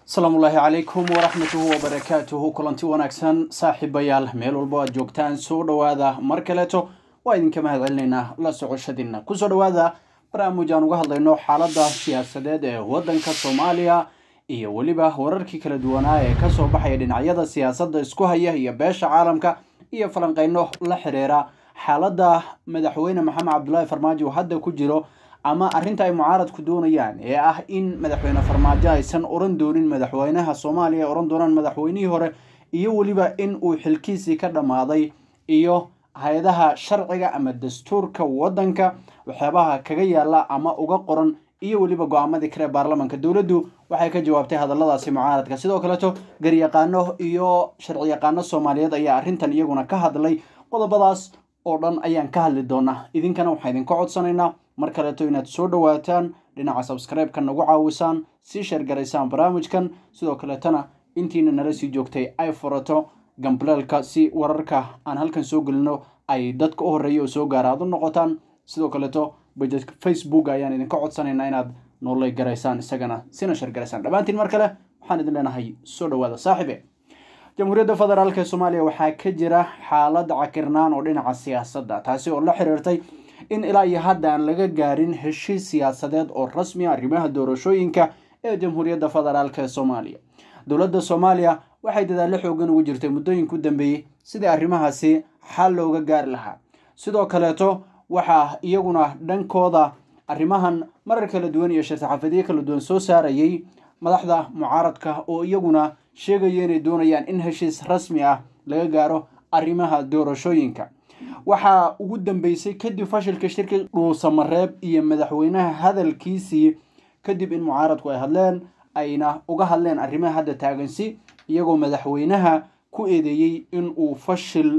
asalaamu ullaahi calaykum waraxmatuhu wabarakaatuhu kulanti wanaagsan saaxiibayaal meel walbo aad joogtaan soo dhowaada mar kaleeto waa idinka mahad celinaynaa la socoshadiina kusoo dhowaada barnaamij aan uga hadlayno xaaladda siyaasadeed ee waddanka soomaaliya iyo weliba wararkii kala duwanaa ee kasoo baxaya dhinacyada siyaasadda isku haya iyo beesha caalamka iyo falanqeyno la xiriira xaaladda madaxweyne maxamed cabdulaahi farmaajo uu hadda ku jiro ama arrinta ay mucaaradku doonayaan ee ah in madaxweyne farmaajo aysan oran doonin madaxweynaha soomaaliya oran doonaan madaxweynihii hore iyo weliba in uu xilkiisii ka dhammaaday iyo hay-adaha sharciga ama dastuurka waddanka waxyaabaha kaga yaala ama uga qoran iyo weliba go-aamadii kale baarlamanka dowladdu waxay ka jawaabtay hadalladaasi mucaaradka sidoo kaleeto garyaqaano iyo sharci yaqaano soomaaliyeed ayaa arrintan iyaguna ka hadlay qodobadaas oo dhan ayaan ka hadli doonaa idinkana waxaa idinka codsanaynaa mar kaleeto inaad soo dhowaataan dhinaca sabskribe-ka nagu caawisaan sii sheergaraysaan barnaamijkan sidoo kaleetana intiina nala sii joogtay ay furato gambaleelka si wararka aan halkan soo gelino ay dadka u horreeya oo soo gaara aad u noqotaan sidoo kaleeto bajadka facebook ayaan idinka codsanaynaa inaad noolay garaysaan isagana sina sheergaraysaan dhammaantiin mar kale waxaan idin leenahay soo dhowaada saaxiibe jamhuuriyadda federaalk ee soomaaliya waxaa ka jira xaalad cakirnaan oo dhinaca siyaasadda taasi oo la xiriirtay in ilaa iyo hadda aan laga gaarin heshiis siyaasadeed oo rasmi a arrimaha doorashooyinka ee jamhuuriyadda federaalk ee soomaaliya dowladda soomaaliya waxay dadaallo xoogan ugu jirtay muddooyinka u dambeeyey sidii arrimahaasi xal looga gaari lahaa sidoo kaleeto waxaa iyaguna dhankooda arrimahan marar kala duwan iyo shir-saxaafadyo kala duwan soo saarayay madaxda mucaaradka oo iyaguna sheegaya inay doonayaan in heshiis rasmi ah laga gaaro arrimaha doorashooyinka waxaa ugu dambeysay kadib fashilka shirka dhuusamareeb iyo madaxweynaha hadalkiisii kadib in mucaaradku ay hadleen ayna uga hadleen arrimaha hadda taagansi iyagoo madaxweynaha ku eedeeyey in uu fashil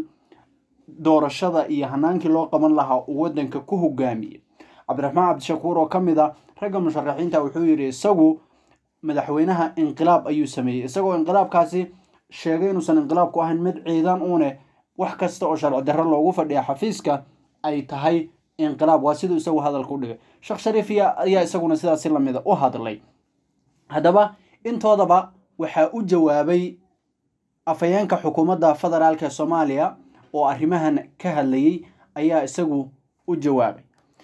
doorashada iyo hanaankii loo qaban lahaa uu waddanka ku hogaamiyey cabdiraxmaan cabdishakuur oo ka mid a ragga musharaxiinta wuxuu yidhi isagu madaxweynaha inqilaab ayuu sameeyey isagoo inqilaabkaasi sheegay inuusan inqilaabku ahayn mid ciidan uune wax kasta oo sharci darro loogu fadhiya xafiiska ay tahay inqilaab waa siduu isagu hadalka u dhigay sheekh shariifiya ayaa isaguna sidaasi lamida u hadlay haddaba intoodaba waxaa u jawaabay afhayeenka xukuumadda federaalk ee soomaaliya oo arrimahan ka hadlayay ayaa isagu u jawaabay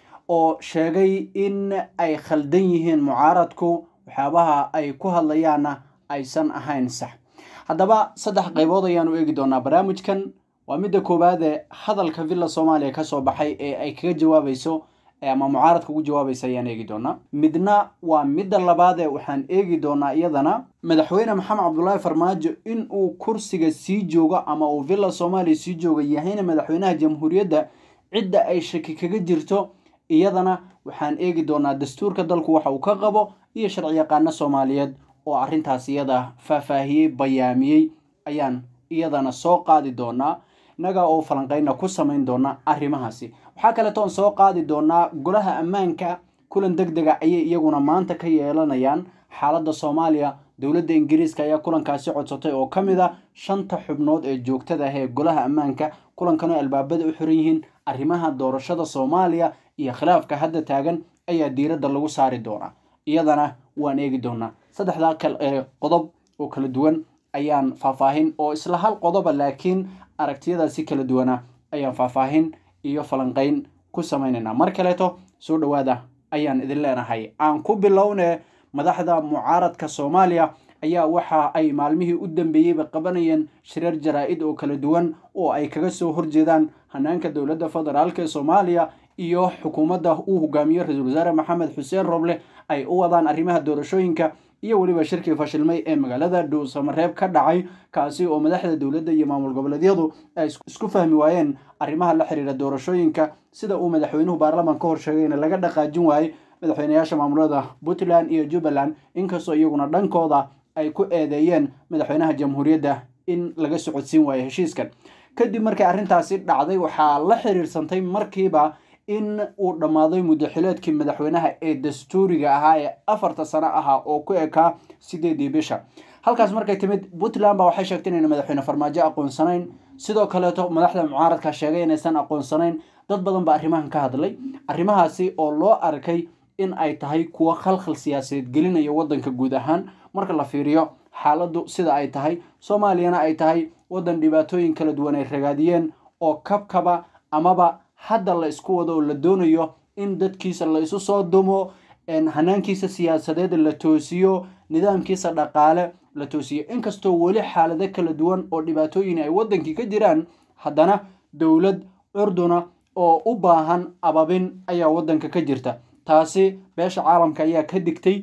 oo sheegay in ay khaldan yihiin mucaaradku waxyaabaha ay ku hadlayaanna aysan ahayn sax haddaba saddex qaybood ayaanu eegi doonaa barnaamijkan waa midda koowaad ee hadalka villa soomaaliya kasoo baxay ee ay kaga jawaabayso ama mucaaradka ugu jawaabaysa ayaan eegi doonaa midna waa midda labaad ee waxaan eegi doonaa iyadana madaxweyne maxamed cabdulaahi farmaajo in uu kursiga sii joogo ama uu villa soomaaliya sii jooga yahayna madaxweynaha jamhuuriyadda cidda ay shaki kaga jirto iyadana waxaan eegi doonaa dastuurka dalku waxa uu ka qabo iyo sharci yaqaano soomaaliyeed oo arrintaas iyada faahfaahiyey bayaamiyey ayaan iyadana soo qaadi doonaa innaga oo falanqeyna ku samayn doona arrimahaasi waxaa kaleeto on soo qaadi doonaa golaha ammaanka kulan deg dega ayay iyaguna maanta ka yeelanayaan xaaladda soomaaliya dowladda ingiriiska ayaa kulankaasi codsatay oo ka mid a shanta xubnood ee joogtada ah ee golaha ammaanka kulankan oo albaabada u xiran yihiin arrimaha doorashada soomaaliya iyo khilaafka hadda taagan ayaa diiradda lagu saari doonaa iyadana waan eegi doonaa saddexdaa qodob oo kala duwan ayaan faahfaahin oo isla hal qodoba laakiin aragtiyadaasi kala duwana ayaan faahfaahin iyo falanqeyn ku samaynaynaa mar kaleeto soo dhowaada ayaan idin leenahay aan ku bilowne madaxda mucaaradka soomaaliya ayaa waxa ay maalmihii u dambeeyeyba qabanayeen shirar jaraa-id oo kala duwan oo ay kaga soo horjeedaan hanaanka dowladda federaalk ee soomaaliya iyo xukuumadda uu hogaamiyo ra-iisul wasaare maxamed xuseen roble ay u wadaan arrimaha doorashooyinka iyo weliba shirkii fashilmay ee magaalada dhuusamareeb ka dhacay kaasi oo madaxda dowladda iyo maamul goboleedyadu ay isku fahmi waayeen arrimaha la xiriira doorashooyinka sida uu madaxweynuhu baarlaman ka hor sheegayna laga dhaqaajin waayey madaxweynayaasha maamulada puntland iyo jubbaland inkastoo iyaguna dhankooda ay ku eedeeyeen madaxweynaha jamhuuriyadda in laga socodsiin waayo heshiiskan kadib markay arrintaasi dhacday waxaa la xiriirsantay markiiba in uu dhammaaday muddaxileedkii madaxweynaha ee dastuuriga ahaa ee afarta sano ahaa oo ku ekaa sideedii bisha halkaas markay timid puntland ba waxay sheegtay inayna madaxweyne farmaajo aqoonsanayn sidoo kaleeto madaxda mucaaradka sheegay inaysan aqoonsanayn dad badan baa arrimahan ka hadlay arrimahaasi oo loo arkay in ay tahay kuwo khalkhal siyaasadeed gelinaya waddanka guud ahaan marka la fiiriyo xaaladdu sida ay tahay soomaaliyana ay tahay waddan dhibaatooyin kala duwan ay ragaadiyeen oo kabkaba amaba hadda la isku wado oo la doonayo in dadkiisa la isu soo dumo hanaankiisa siyaasadeed la toosiyo nidaamkiisa dhaqaale la toosiyo inkastoo weli xaalado kala duwan oo dhibaatooyin ay waddankii ka jiraan haddana dowlad curduna oo u baahan ababin ayaa waddanka ka jirta taasi beesha caalamka ayaa ka digtay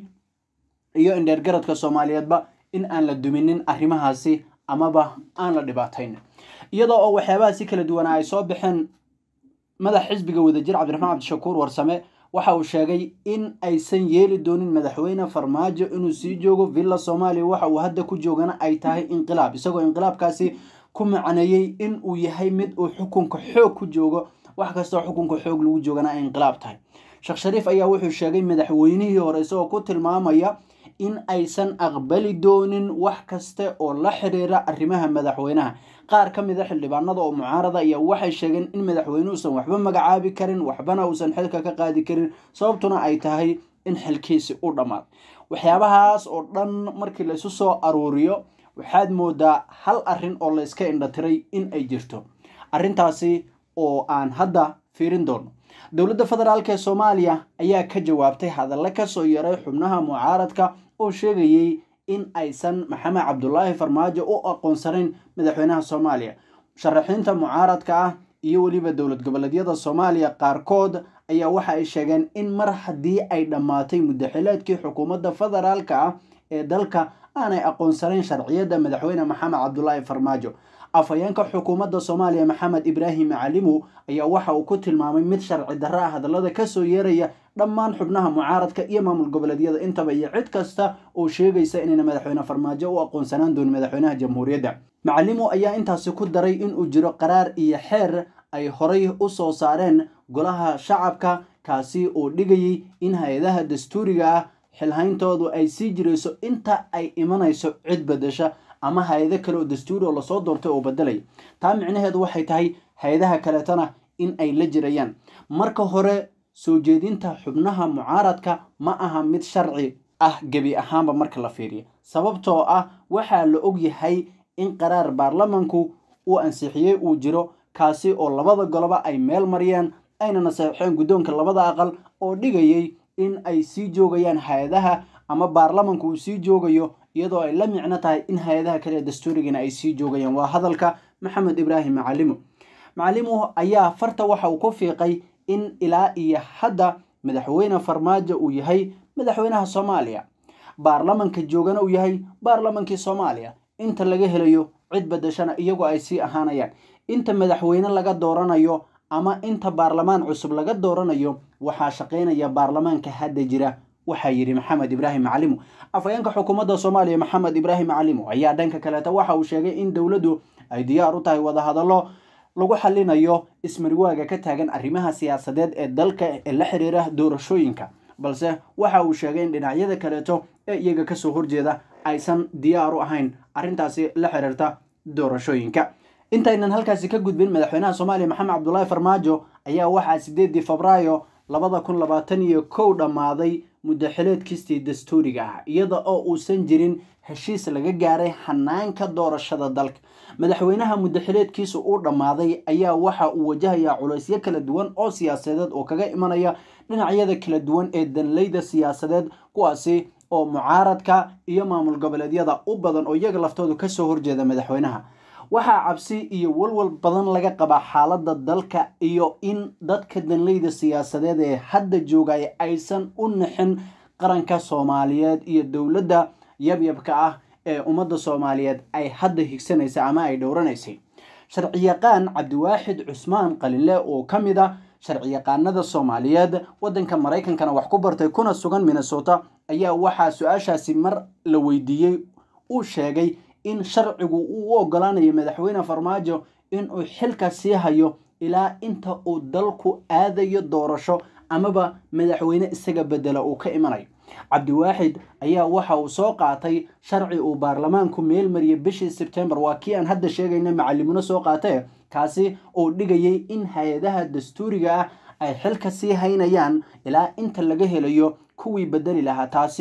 iyo indheergaradka soomaaliyeedba in aan la duminin arrimahaasi amaba aan la dhibaatayn iyadoo oo waxyaabahaasi kala duwanaa ay soo baxeen madax xisbiga wadajir cabdiraxmaan cabdishakuur warsame waxa uu sheegay in aysan yeeli doonin madaxweyne farmaajo inuu sii joogo villa soomaaliya waxa uu hadda ku joogana ay tahay inqilaab isagoo inqilaabkaasi ku macneeyey in uu yahay mid uu xukunka xoog ku joogo wax kastoo xukunka xoog lagu joogana ay inqilaab tahay sheekh shariif ayaa wuxuu sheegay madaxweynihii hore isagoo ku tilmaamaya in aysan aqbali doonin wax kaste oo la xiriira arrimaha madaxweynaha qaar ka mid a xildhibaanada oo mucaarada ayaa waxay sheegeen in madaxweyne uusan waxba magacaabi karin waxbana uusan xilka ka qaadi karin sababtuna ay tahay in xilkiisi u dhammaad waxyaabahaas oo dhan markii laysu soo aruuriyo waxaad moodaa hal arrin oo layska indhatiray in ay jirto arrintaasi oo aan hadda fiirin doono dowladda federaalk ee soomaaliya ayaa ka jawaabtay hadalle kasoo yaray xubnaha mucaaradka oo sheegayey in aysan maxamed cabdulaahi farmaajo u aqoonsanayn madaxweynaha soomaaliya musharaxiinta mucaaradka ah iyo weliba dowlad goboleedyada soomaaliya qaarkood ayaa waxa ay sheegeen in mar haddii ay dhammaatay muddaxileedkii xukuumadda federaalka ah ee dalka aanay aqoonsanayn sharciyadda madaxweyne maxamed cabdulaahi farmaajo afhayeenka xukuumadda soomaaliya maxamed ibraahim macalimu ayaa waxa uu ku tilmaamay mid sharci darro ah hadallada kasoo yeeraya dhammaan xubnaha mucaaradka iyo maamul goboleedyada intaba iyo cid kasta oo sheegaysa inayna madaxweyne farmaajo u aqoonsanaan doonin madaxweynaha jamhuuriyadda macalimu ayaa intaasi ku daray inuu jiro qaraar iyo xeer ay horay u soo saareen golaha shacabka kaasi oo dhigayay in hay-adaha dastuuriga ah xilhayntoodu ay sii jirayso inta ay imanayso cid bedesha ama hay-ado kale oo dastuuri oo lasoo doortay oo bedelaya taa micnaheedu waxay tahay hay-adaha kaleetana in ay la jirayaan marka hore soo jeedinta xubnaha mucaaradka ma aha mid sharci ah gebi ahaanba marka la fiiriyo sababtoo ah waxaa la og yahay in qaraar baarlamanku uu ansixiyey uu jiro kaasi oo labada goloba ay meel mariyeen ayna naseexeen guddoonka labada aqal oo dhigayay in ay sii joogayaan hay-adaha ama baarlamanku uu sii joogayo iyadoo ay la micno tahay in hay-adaha kale ee dastuurigana ay sii joogayaan waa hadalka maxamed ibraahim macalimu macalimu ayaa farta waxa uu ku fiiqay in ilaa iyo hadda madaxweyne farmaajo uu yahay madaxweynaha soomaaliya baarlamanka joogana uu yahay baarlamankii soomaaliya inta laga helayo cid bedeshana iyagoo ay sii ahaanayaan inta madaxweyne laga dooranayo ama inta baarlamaan cusub laga dooranayo waxaa shaqaynaya baarlamaanka hadda jira waxaa yidhi maxamed ibraahim macalimu afhayeenka xukuumadda soomaaliya maxamed ibraahim macalimu ayaa dhanka kaleeta waxa uu sheegay in dowladdu ay diyaar u tahay wadahadallo lagu xalinayo ismarwaaga ka taagan arrimaha siyaasadeed ee dalka ee la xiriira doorashooyinka balse waxa uu sheegay in dhinacyada kaleeto ee iyaga kasoo horjeeda aysan diyaar u ahayn arrintaasi la xiriirta doorashooyinka intaynan halkaasi ka gudbin madaxweynaha soomaaliya maxamed cabdulaahi farmaajo ayaa waxaa sideedii febraayo labada kun labaatan iyo kow dhammaaday muddaxileedkiistii dastuuriga ah iyada oo uusan jirin heshiis laga gaaray hanaanka doorashada dalka madaxweynaha muddaxileedkiisa uu dhammaaday ayaa waxa uu wajahayaa culaysyo kala duwan oo siyaasadeed oo kaga imanaya dhinacyada kala duwan ee danleyda siyaasadeed kuwaasi oo mucaaradka iyo maamul goboleedyada u badan oo iyaga laftoodu kasoo horjeeda madaxweynaha waxaa cabsi iyo walwal badan laga qabaa xaaladda dalka iyo in dadka danleyda siyaasadeed ee hadda joogaya aysan u nixin qaranka soomaaliyeed iyo dowladda yabyabka ah ee ummadda soomaaliyeed ay hadda higsanaysa ama ay dhowranaysay sharciyaqaan cabdiwaaxid cusmaan qalinle oo ka mid a sharciyaqaanada soomaaliyeed waddanka maraykankana wax ku bartay kuna sugan minnesota ayaa waxaa su-aashaasi mar la weydiiyey uu sheegay in sharcigu uu u ogolaanayo madaxweyne farmaajo inuu xilka sii hayo ilaa inta uu dalku aadayo doorasho amaba madaxweyne isaga bedela uu ka imanayo cabdiwaaxid ayaa waxa uu soo qaatay sharci uu baarlamaanku meel mariyay bishii sebtembar waa kii aan hadda sheegayna macalimuna soo qaatee kaasi oo dhigayay in hay-adaha dastuuriga ah ay xilka sii haynayaan ilaa inta laga helayo kuwii bedeli lahaa taasi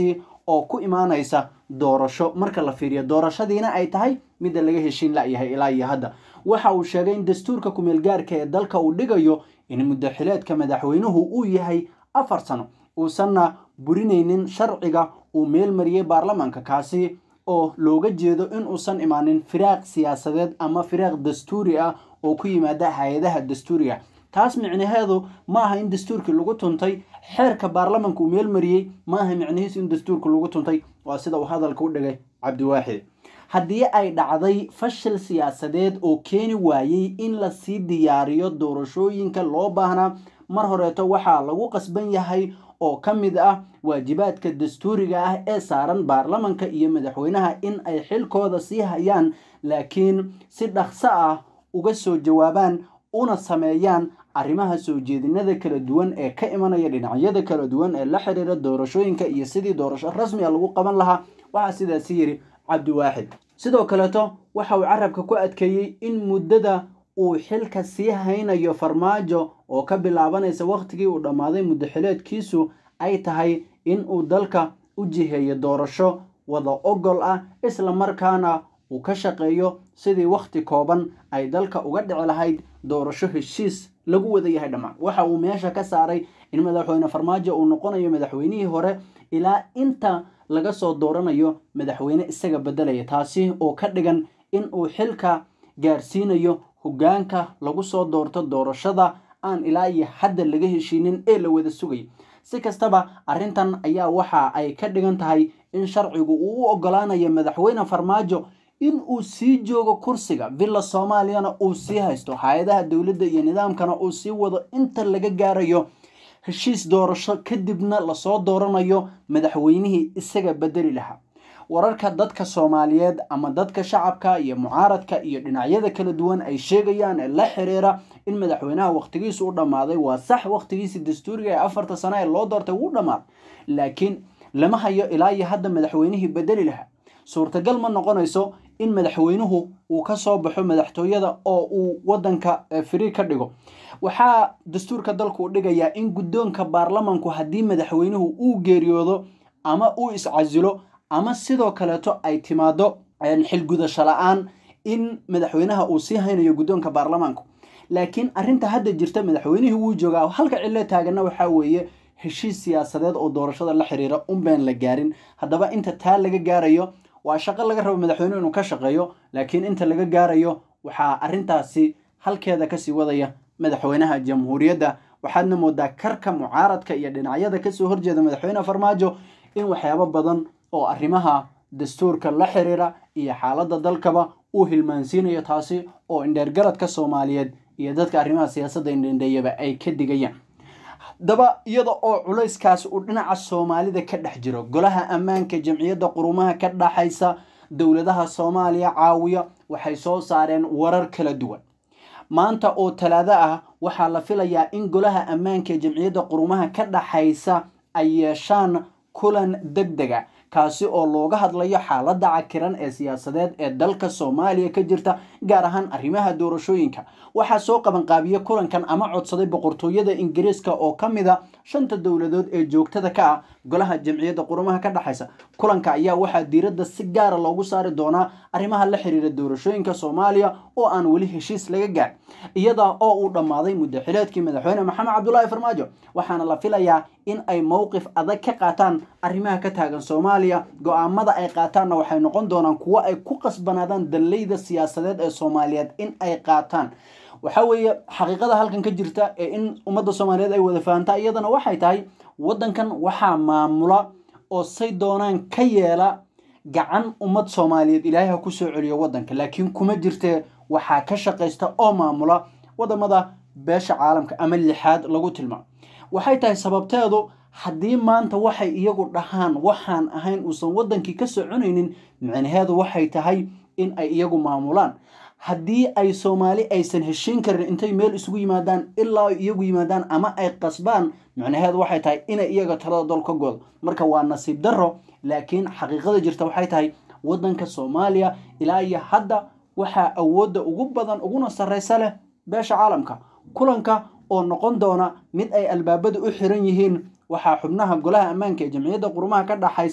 oo ku imaanaysa doorasho marka la fiiriyo doorashadiina ay tahay midda laga heshiin layahay ilaa iyo hadda waxa uu sheegay in dastuurka kumeelgaarka ee dalka uu dhigayo in muddaxileedka madaxweynuhu uu yahay afar sano uusanna burinaynin sharciga uu meel mariyey baarlamaanka kaasi oo looga jeedo in uusan imaanin firaaq siyaasadeed ama firaaq dastuuri ah oo ku yimaada hay-adaha dastuuriga taas micnaheedu ma aha in dastuurkii lagu tuntay xeerka baarlamanka uu meel mariyey ma aha micnihiisu in dastuurka lagu tuntay waa sida uu hadalka u dhigay cabdiwaaxid haddii ay dhacday fashil siyaasadeed oo keeni waayey in lasii diyaariyo doorashooyinka loo baahnaa mar horeeto waxaa lagu qasban yahay oo ka mid ah waajibaadka dastuuriga ah ee saaran baarlamanka iyo madaxweynaha in ay xilkooda sii hayaan laakiin si dhaqso ah uga soo jawaabaan una sameeyaan arrimaha soo jeedinada kala duwan ee ka imanaya dhinacyada kala duwan ee la xiriira doorashooyinka iyo sidii doorasho rasmi a lagu qaban lahaa waxaa sidaasi yidhi cabdiwaaxid sidoo kaleeto waxa uu carabka ku adkeeyey in muddada uu xilka sii haynayo farmaajo oo ka bilaabanaysa wakhtigii uu dhammaaday muddaxileedkiisu ay tahay in uu dalka u jiheeyo doorasho wada ogol ah isla markaana uu ka shaqeeyo sidii wakhti kooban ay dalka uga dhici lahayd doorasho heshiis lagu wada yahay dhammaan waxa uu meesha ka saaray in madaxweyne farmaajo uu noqonayo madaxweynihii hore ilaa inta laga soo dooranayo madaxweyne isaga beddelaya taasi oo ka dhigan in uu xilka gaarsiinayo hoggaanka lagu soo doorto doorashada aan ilaa iyo hadda laga heshiinin ee la wada sugay si kastaba arrintan ayaa waxa ay ka dhigan tahay in sharcigu uu u ogolaanayo madaxweyne farmaajo in uu sii joogo kursiga villa soomaaliyana uu sii haysto hay-adaha dowladda iyo nidaamkana uu sii wado inta laga gaarayo heshiis doorasho kadibna lasoo dooranayo madaxweynihii isaga bedeli lahaa wararka dadka soomaaliyeed ama dadka shacabka iyo mucaaradka iyo dhinacyada kala duwan ay sheegayaan ee la xiriira in madaxweynaha wakhtigiisu u dhammaaday waa sax wakhtigiisii dastuuriga ee afarta sano ee loo doortay wuu dhammaaday laakiin lama hayo ilaa iyo hadda madaxweynihii bedeli lahaa suurtagal ma noqonayso in madaxweynuhu uu ka soo baxo madaxtooyada oo uu wadanka firi ka dhigo waxaa dastuurka dalku u dhigayaa in guddoonka baarlamanku haddii madaxweynuhu uu geeriyoodo ama uu iscasilo ama sidoo kaleeto ay timaado xilgudasho la-aan in madaxweynaha uu sii haynayo guddoonka baarlamaanku laakiin arrinta hadda jirta madaxweynihii wuu joogaa halka cilo taagana waxaa weeye heshiis siyaasadeed oo doorashada la xiriira unbaan la gaarin haddaba inta taa laga gaarayo waa shaqo laga rabo madaxweynuhu inuu ka shaqeeyo laakiin inta laga gaarayo waxaa arrintaasi halkeeda kasii wadaya madaxweynaha jamhuuriyadda waxaadna moodaa karka mucaaradka iyo dhinacyada kasoo horjeeda madaxweyne farmaajo in waxyaabo badan oo arrimaha dastuurka la xiriira iyo xaaladda dalkaba uu hilmaansiinayo taasi oo indheergaradka soomaaliyeed iyo dadka arrimaha siyaasadda indhendheeyaba ay ka digayaan daba iyada oo culayskaas uu dhinaca soomaalida ka dhex jiro golaha ammaanka jamciyadda qurumaha ka dhaxaysa dowladaha soomaaliya caawiya waxay soo saareen warar kala duwan maanta oo talaado ah waxaa la filayaa in golaha ammaanka ee jamciyadda qurumaha ka dhaxaysa ay yeeshaan kulan deg dega kaasi oo looga hadlayo xaaladda cakiran ee siyaasadeed ee dalka soomaaliya ka jirta gaar ahaan arrimaha doorashooyinka waxaa soo qabanqaabiye kulankan ama codsaday boqortooyada ingiriiska oo ka mid a shanta dowladood ee joogtada ka ah golaha jamciyadda qurumaha ka dhexaysa kulanka ayaa waxaa diiradda si gaara loogu saari doonaa arrimaha la xiriira doorashooyinka soomaaliya oo aan weli heshiis laga gaar iyada oo uu dhammaaday muddaxileedkii madaxweyne maxamed cabdulaahi farmaajo waxaana la filayaa in ay mowqif adag ka qaataan arrimaha ka taagan soomaaliya go-aamada ay qaataanna waxay noqon doonaan kuwo ay ku qasbanaadaan dallayda siyaasadeed ee soomaaliyeed in ay qaataan waxa weeye xaqiiqada halkan ka jirta ee in ummadda soomaaliyeed ay wada fahantaa iyadana waxay tahay waddankan waxaa maamula oo say doonaan ka yeela gacan ummad soomaaliyeed ilaahay ha ku soo celiyo waddanka laakiin kuma jirtee waxaa ka shaqaysta oo maamula wadamada beesha caalamka ama lixaad lagu tilmaamo waxay tahay sababteedu haddii maanta waxay iyagu dhahaan waxaan ahayn uusan waddankii ka soconaynin micnaheedu waxay tahay in ay iyagu maamulaan haddii ay soomaali aysan heshiin karin intay meel isugu yimaadaan ilaa iyagu yimaadaan ama ay qasbaan micnaheedu waxay tahay inay iyaga talada dol ka goodo marka waa nasiib darro laakiin xaqiiqada jirta waxay tahay waddanka soomaaliya ilaa iyo hadda waxaa awoodda ugu badan uguna sarraysa leh beesha caalamka kulanka oo noqon doona mid ay albaabada u xiran yihiin waxaa xubnaha golaha ammaanka ee jamciyadda qurumaha ka dhaxaysa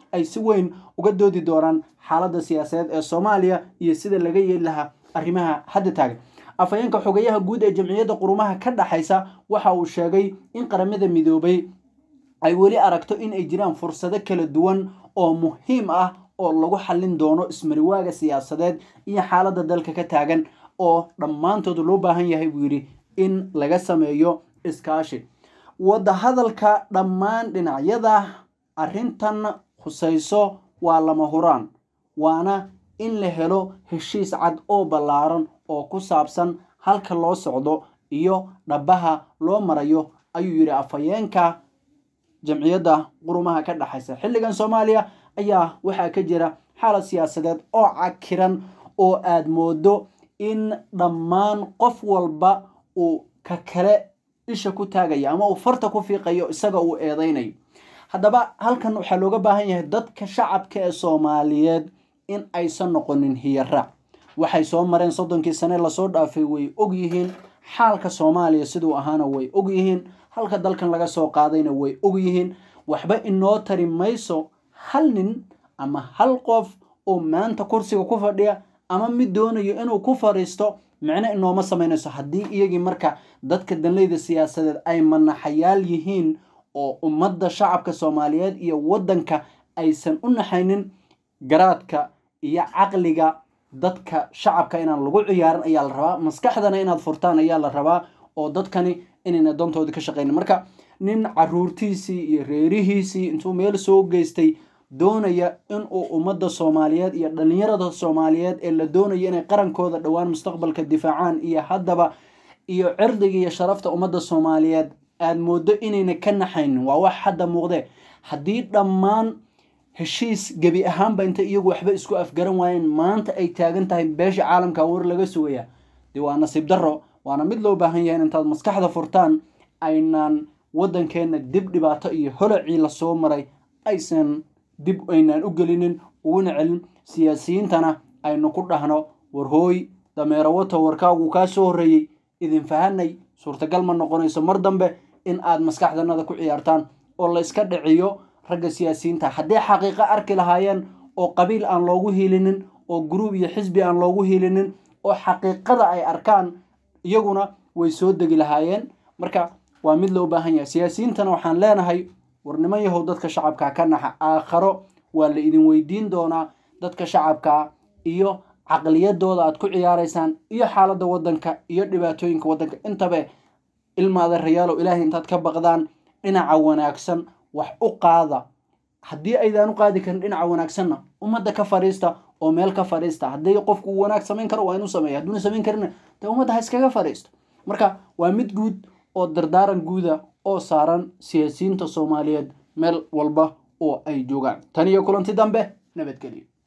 ay si weyn uga doodi doonaan xaaladda siyaasadeed ee soomaaliya iyo sida laga yeeli lahaa arrimaha hadda taagan afhayeenka xogeyaha guud ee jamciyadda qurumaha ka dhaxaysa waxa uu sheegay in qaramada midoobay ay weli aragto in ay jiraan fursado kala duwan oo muhiim ah oo lagu xallin doono ismariwaaga siyaasadeed iyo xaaladda dalka ka taagan oo dhammaantood loo baahan yahay buu yidhi in laga sameeyo iskaashi wadahadalka dhammaan dhinacyada arrintan khusayso waa lama huraan waana in la helo heshiis cad oo ballaaran oo ku saabsan halka loo socdo iyo dhabaha loo marayo ayuu yidhi afhayeenka jamciyadda qurumaha ka dhexaysa xilligan soomaaliya ayaa waxaa ka jira xaalad siyaasadeed oo cakiran oo aada moodo in dhammaan qof walba uu ka kale isha ku taagayo ama uu farta ku fiiqayo isaga uu eedeynayo haddaba halkan waxaa looga baahan yahay dadka shacabka ee soomaaliyeed in aysan noqonin hiyaraac waxay soo mareen soddonkii sane lasoo dhaafay way ogyihiin xaalka soomaaliya siduu ahaana way ogyihiin halka dalkan laga soo qaadayna way ogyihiin waxba inoo tari mayso hal nin ama hal qof oo maanta kursiga ku fadhiya ama mid doonayo inuu ku fadhiisto micno inooma samaynayso haddii iyagii marka dadka danleyda siyaasadeed ay manaxayaal yihiin oo ummadda shacabka soomaaliyeed iyo waddanka aysan u naxaynin garaadka iyo caqliga dadka shacabka inaan lagu ciyaarin ayaa la rabaa maskaxdana inaad furtaan ayaa la rabaa oo dadkani inayna dantooda ka shaqaynin marka nin caruurtiisii iyo reerihiisii intuu meel soo geystay doonaya inuu ummadda soomaaliyeed iyo dhalinyarada soomaaliyeed ee la doonayo inay qarankooda dhowaan mustaqbalka difaacaan iyo haddaba iyo cirdiga iyo sharafta ummadda soomaaliyeed aada moodo inayna ka naxaynin waa wax hadda muuqdee haddii dhammaan heshiis gebi ahaanba inta iyagu waxba isku afgaran waayeen maanta ay taagan tahay beesha caalamka war laga sugaya dee waa nasiib darro waana mid loo baahan yahay intaad maskaxda furtaan aynaan waddankeenna dib dhibaato iyo holocii lasoo maray aysan dib aynaan u gelinin uguna celin siyaasiyiintana aynu ku dhahno warhooy dameero wato warkaagu kaa soo horreeyey idin fahanay suurtagal ma noqonayso mar dambe in aad maskaxdanada ku ciyaartaan oo la iska dhiciyo ragga siyaasiyiinta hadday xaqiiqo arki lahaayeen oo qabiil aan loogu hiilinin oo gruub iyo xisbi aan loogu hiilinin oo xaqiiqada ay arkaan iyaguna way soo degi lahaayeen marka waa mid loo baahan yahay siyaasiyiintana waxaan leenahay war niman yahow dadka shacabka ka naxa aakharo waa la idin weydiin doonaa dadka shacabka iyo caqliyadooda aad ku ciyaaraysaan iyo xaaladda waddanka iyo dhibaatooyinka waddanka intaba ilmaada rayaalow ilaahay intaad ka baqdaan dhinaca wanaagsan wax u qaada haddii aydaan u qaadi karin dhinaca wanaagsanna ummadda ka fadhiista oo meel ka fadhiista haddii qofku uu wanaag samayn karo waa inuu sameeya hadduuna samayn karina dee ummadda ha iskaga fadhiisto marka waa mid guud oo dardaaran guuda oo saaran siyaasiyiinta soomaaliyeed meel walba oo ay joogaan tan iyo kulanti dambe nabadgelyo